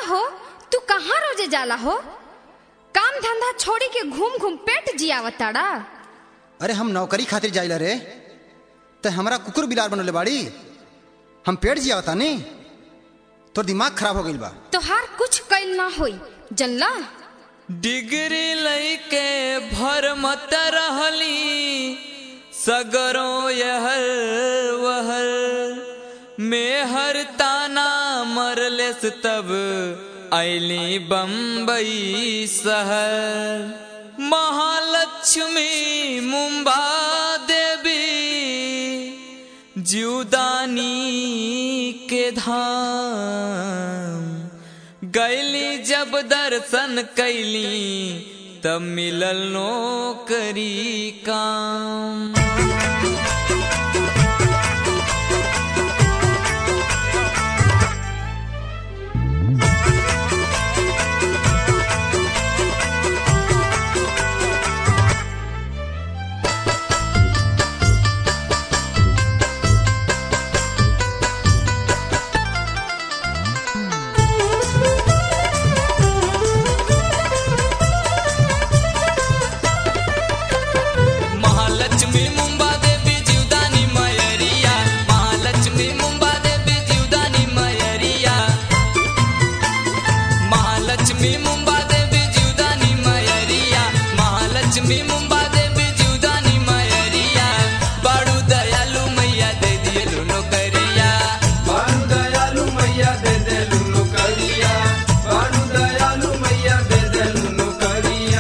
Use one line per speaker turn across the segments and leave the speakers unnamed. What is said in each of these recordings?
हो तू कहाँ रोजे जाला हो काम धंधा छोड़ी के घूम घूम पेट जियावताड़ा
अरे हम नौकरी खातिर जाइला रे ते हमरा कुकुर बिलार बनले बाड़ी हम पेड़ जिया तानी तोर दिमाग खराब हो गइल बा
तोहार कुछ कैल ना होई जनला
डिग्री लैके भर मत रहली सगरो यहर वहर मेहर ताना मरलेस तब ऐली बम्बई शहर महालक्ष्मी मुंबा देवी जीवदानी के धाम गैली जब दर्शन कैली तब मिलल नौकरी काम महालक्ष्मी मुंबा देवी जीवदानी मयरिया महालक्ष्मी मुंबा देवी जीवदानी मयरिया महालक्ष्मी मुंबा देवी जीवदानी मयरिया महालक्ष्मी मुंबा देवी जीवदानी मयरिया बाड़ू दयालु मैया दे दियलु नौकरिया
बानु दयालु मैया दे देलु नौकरिया बानु दयालु मैया दे देलु नौकरिया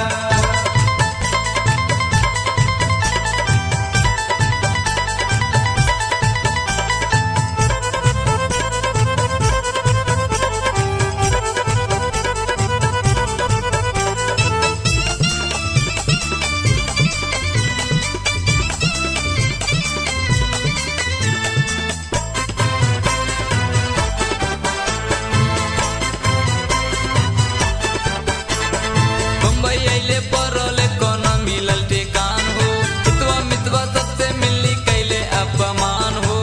बम्बई अइले परोले कोनो मिलल ठेकान हो हितवा मितवा सबसे मिलनी कैले अपमान हो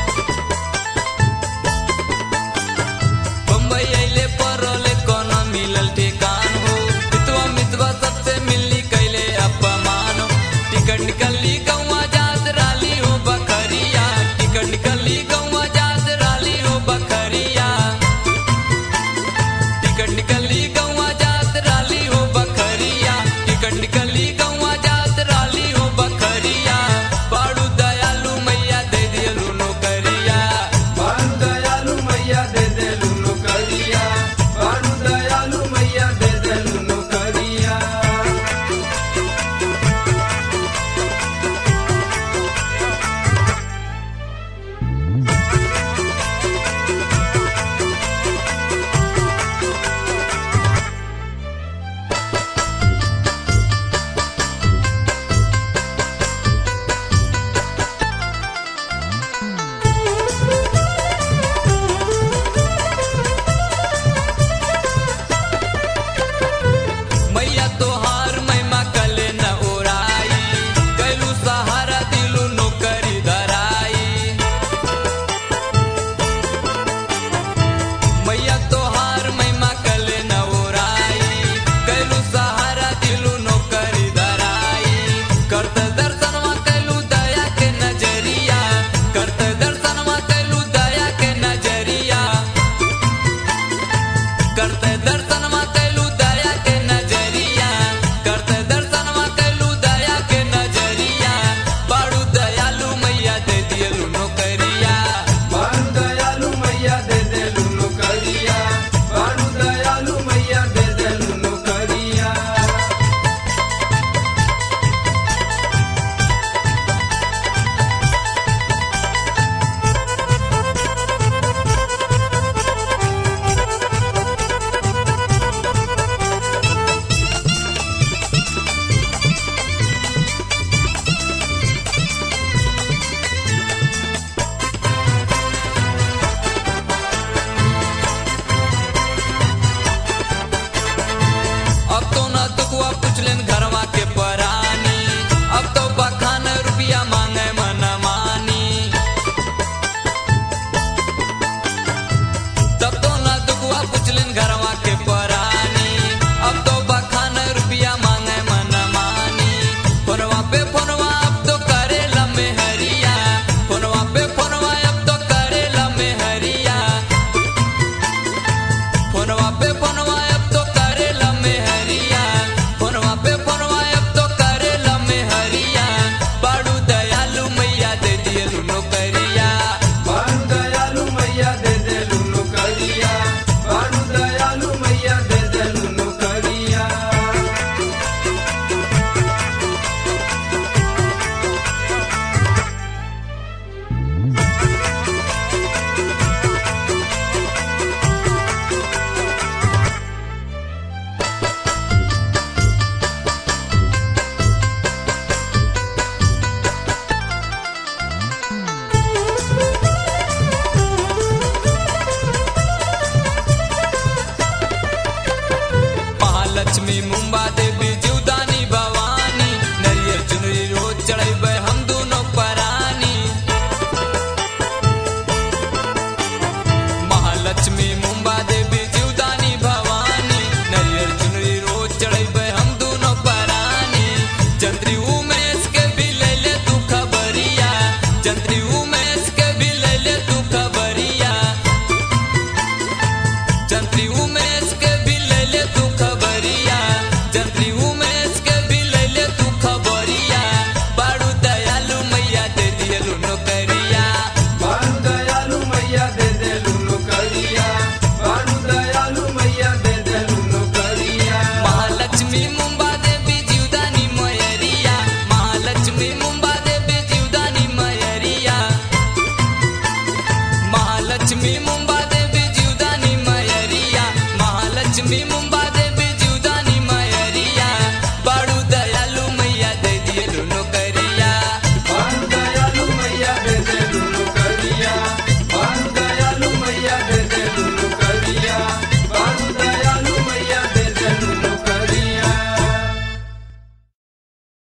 बम्बई अइले परोले कोनो मिलल ठेकान हो हितवा मितवा सबसे मिलनी कैले अपमान हो टिकट निकली गौवा जात राली हो बखरिया टिकट निकली गौवा जात राली हो बखरिया टिकट निकली गौवा जात राली हो बखरिया टिकट निकली गौवा जात राली हो बखरिया बाड़ू दयालु मैया दे दियलु नौकरिया
बानु दयालु मैया दे देलु नौकरिया बानु दयालु मैया दे देलु नौकरिया
मैया तोहार महिमा कले न ओराई कैलू सहारा दिलू नौकरी धराई मैया तोहार महिमा कले न ओराई कैलू सहारा दिलू नौकरी धराई करत दर्शनवा कैलू दया के नजरिया करत दर्शनवा कैलू दया के नजरिया करते दर्शनमा कैलू दया के नजरिया करते दर्शनमा कैलू दया के नजरिया बाड़ू दयालु मैया दे दियलु नौकरिया
बानु दयालु मैया दे देलु नौकरिया बानु दयालु मैया दे देलु नौकरिया
लक्ष्मी मुंबई